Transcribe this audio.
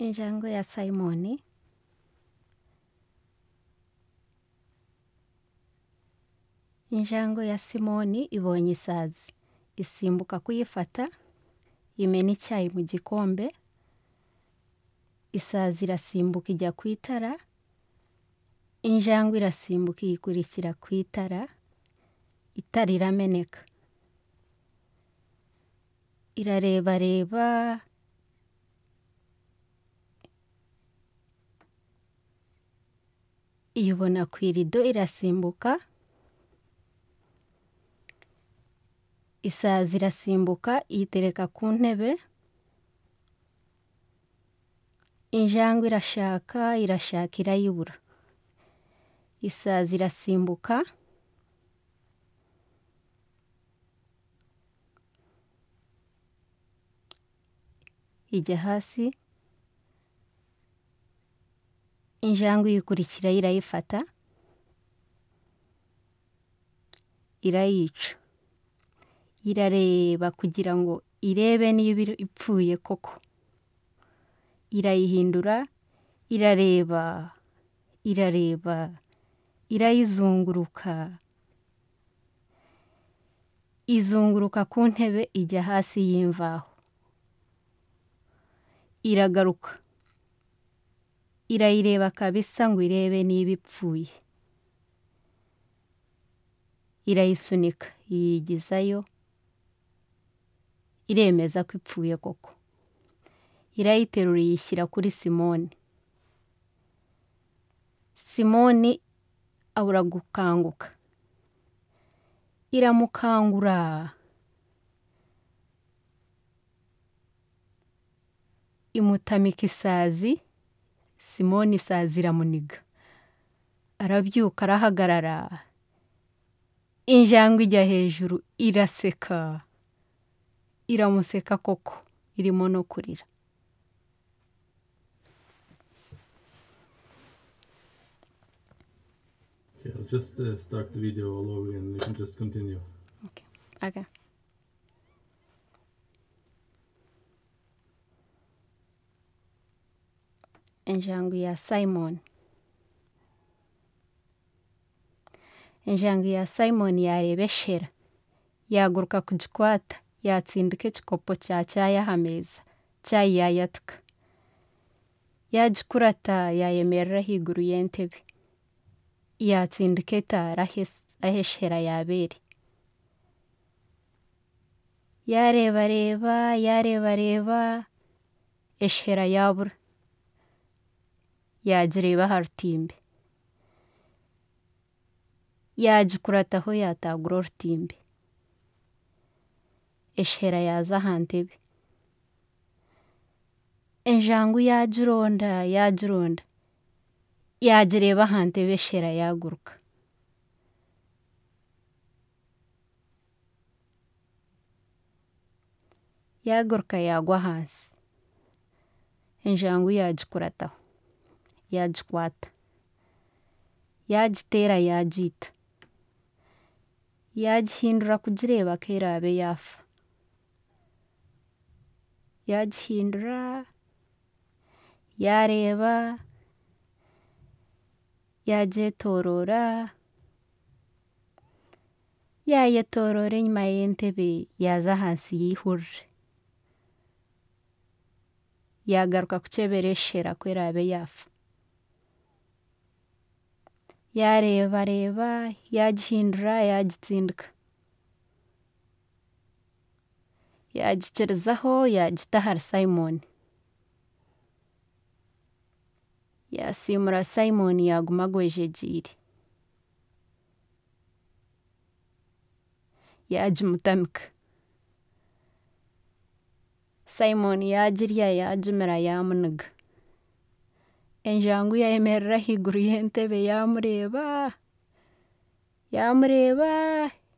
Injangwe ya Simoni Injangwe ya Simoni ibonye isazi, isimbuka kuyifata, imena icyayi mu gikombe, isazi irasimbuka ijya ku itara, injangwe irasimbuka iyikurikira ku itara, itara irameneka. Irarebareba, iyibona ku irido irasimbuka, isazi irasimbuka iyitereka ku ntebe, injangwe irashaka, irashaka irayibura. Isazi irasimbuka, ijya hasi, injangwe iyikurikira irayifata, irayica. Irareba kugira ngo irebe niba ipfuye koko. Irayihindura, irareba, irareba, irayizunguruka, izunguruka ku ntebe ijya hasi y'imvaho. Iragaruka, irayireba kabisa ngo irebe niba ipfuye. Irayisunika, iyigizayo, iremeza ko ipfuye koko. Irayiterura iyishyira kuri Simoni. Simoni abura gukanguka. Iramukangura, imutamika isazi, Simoni isazi iramuniga. Arabyuka arahagarara, injangwe ijya hejuru iraseka, iramuseka koko, irimo no kurira. Okay, I'll just uh, start the video all over again. You can just continue. Okay. Okay. Injangwe ya Simoni. Injangwe ya Simoni yarebeshera, yaguruka kugikwata, yatsindika ekikopo kya caayi aha meeza, caayi yayatuka. Yagikurata yayemerera ahaiguru y'entebe, yatsindika etaara ahes- aheshera yaaba eri. Yareebareeba, yareebareeba, eshera yaabura, yagireeba aha rutimbi. Yagikurataho yaatagura orutimbi, eshera yaaza aha ntebe. Enjangu yagironda, yagironda, yagireeba aha ntebe eshera yaaguruka. Yaaguruka yaagwa ahansi, enjangu yagikurataho, yagikwata, yagiteera yagiita, yagihindura kugireeba ku eraabe yaafa, yagihindura, yaareeba, yagyetooroora, yaayetooroora enyima y'entebe yaaza ahansi yiihurire, yaagaruka kukyebera eshera ku eraabe yaafa. Yaareebareeba, yagihindura, yagitsindika, yagikirizaho yagita ahari Simoni. Yaasiimura Simoni yaaguma agwejegiire. Yagimutamika, Simoni yagirya yagimira yaamuniga. Enjangu yayemerera ahaiguru y'entebe yaamureeba, yaamureeba,